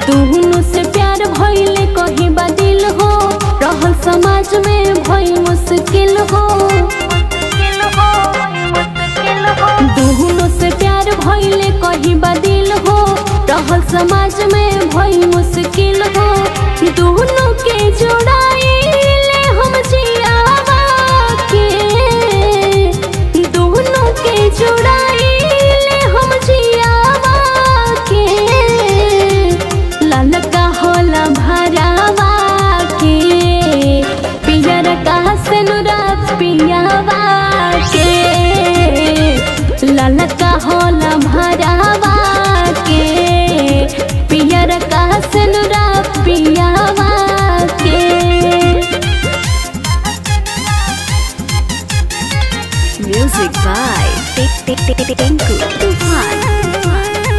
दुहनु से प्यार भइले कहीं बदिल हो रहल समाज में भई मुश्किल हो दुहनु से प्यार भइले कहीं बदिल हो रहल समाज में भई मुश्किल हो दुहनु के जोड़ाइले हम जियावा के दुहनु के जोड़ाइले हम जियावा के ललका होला भरावा के पियर का सेनुरा पियावा के ललका होला भरावा के पियर का सेनुरा पियावा के Music by Tik Tik Tik Tik Tinku Tufan.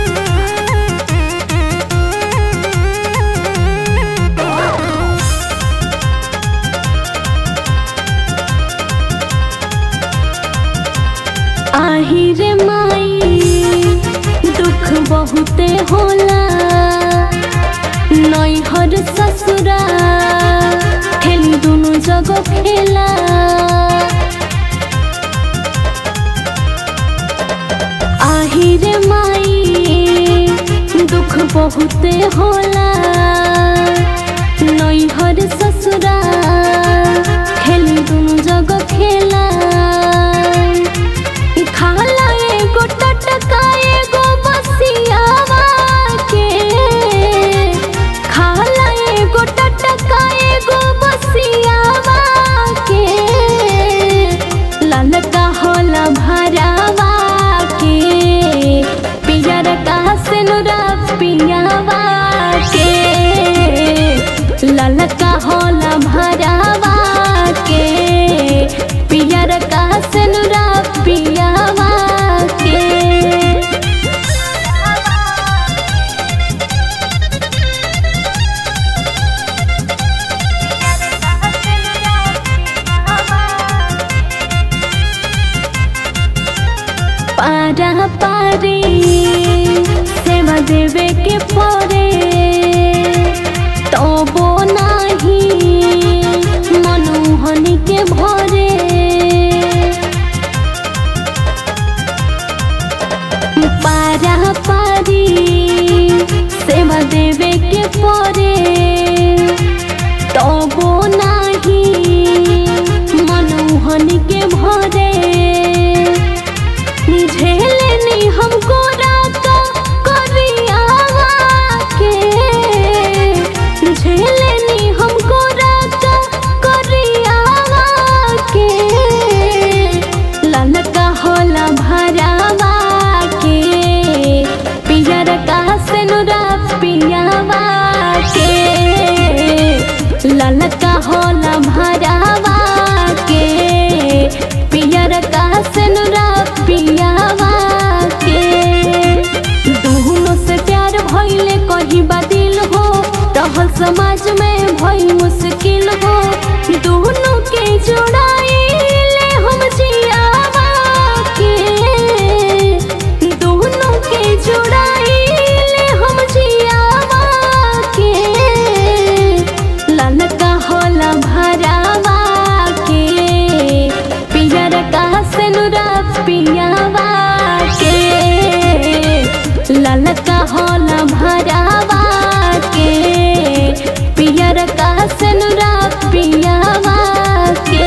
आही रे माई दुख बहुते होला नैहर ससुरा खेली दुनु जगह खेला आही रे माई दुख बहुते होला नैहर ससुरा खेली दुनु जगह खेला खाला एगो टटका एगो बसियावा के खाला एगो टटका एगो बसियावा के ललका होला भरावा के पियर का सेनुरा पियावा के ललका होला भरावा के पियर का सेनुरा पियावा के पारा पारी सेवा देवे के परे तबो नाही मनुहनी के भरे पारा पारी सेवा देवे के परे तबो नाही मनुहनी के भरे झेलनी हमको राका करियावा के झेलनी हमको राका करियावा के ललका होला भरावा के पियर का सेनुरा पियावा के ललका होला भरावा के पियर का सेनुरा पियावा के दुहनो से प्यार भइले कहीं बदिल हो रहल समाज में भई मुश्किल हो दुहनो के जोड़ाइले हम जियावा के दुहनो के जोड़ाइले हम जियावा के ललका होला भरावा के पियर का सेनुरा पियावा के ललका होला भरावा के पियर का सेनुरा पियावा के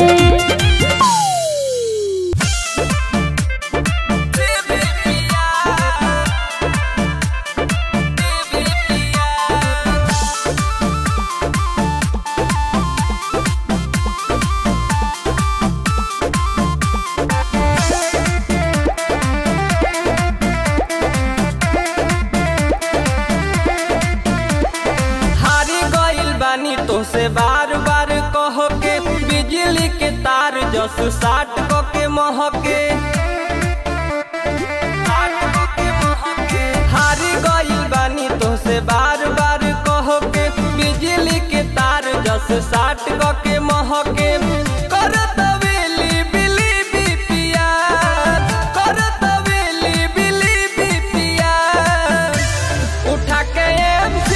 हारी गइल बानी तोसे बार बार कह के बिजली के तार जस साट क के महके हारी गइल बानी तोसे बार बार कह के बिजली के तार जस साट क के महके करत वेली बिली बिपिया करत वेली बिली बिपिया उठा के एम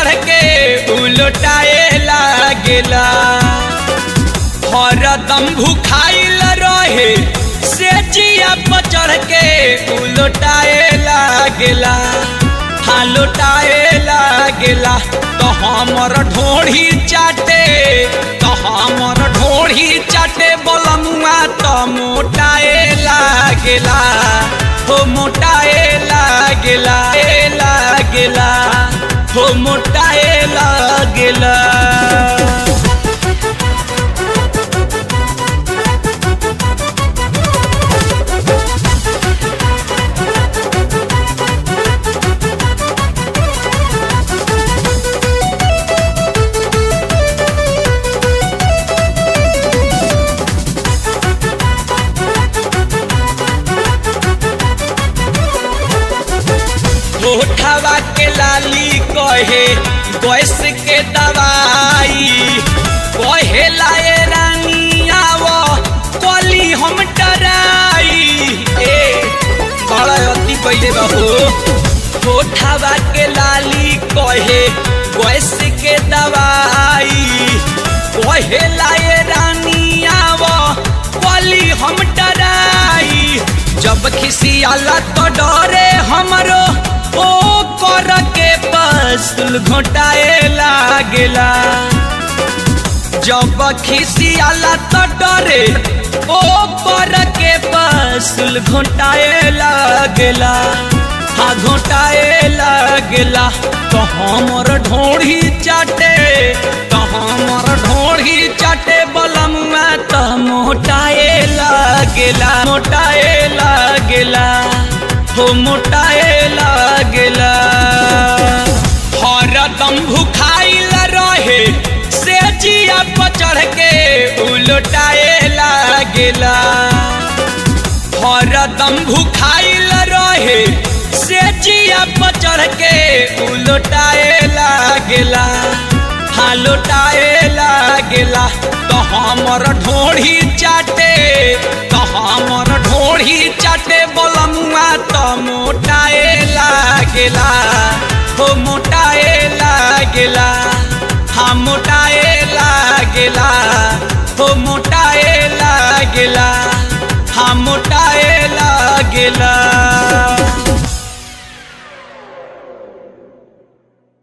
चढ़ के उलटाए लागेला हरदम भूखाइल रहे से जिया पर चढ़ के उलटाए लागेला हाँ लुटाए लागेला तो हमर ढोढ़ी चाटे तो हमर ढोढ़ी चाटे बलमुआ तो मोटाए लागेला हो मोटाए लागेला ए लागेला हो मोटाए लागेला होठवा के लाली कहे गैस के दवाई कहे लाए रानिया वो कली हम डराई ए बड़ा अति पहले बहो होठवा के लाली कहे गैस के दवाई कहे लाए रानिया वो कली हम डराई जब खिसियाला तो डरे हमरो ओ कर के पस्तुल घोटाए लागेला जब खिसियाला तो डरे ओ कर के पस्तुल घोटाए लागेला हाँ घोटाए लागेला तो हमर ढोढ़ी चाटे तो हमर ढोढ़ी चाटे बलमुआ तो मोटाए लागेला मोटाए लागेला हो मोटाए लागेला हरदम भूखाइल रहे से जिया पर चढ़ के उलटाए लागेला हरदम भूखाइल रहे से जिया पर चढ़ के उलटाए लागेला हाँ लुटाए लागेला तो हमर ढोढ़ी चाटे तो हमर ढोढ़ी चाटे बलमुआ तो मोटाए लागेला हो मोटाए लागेला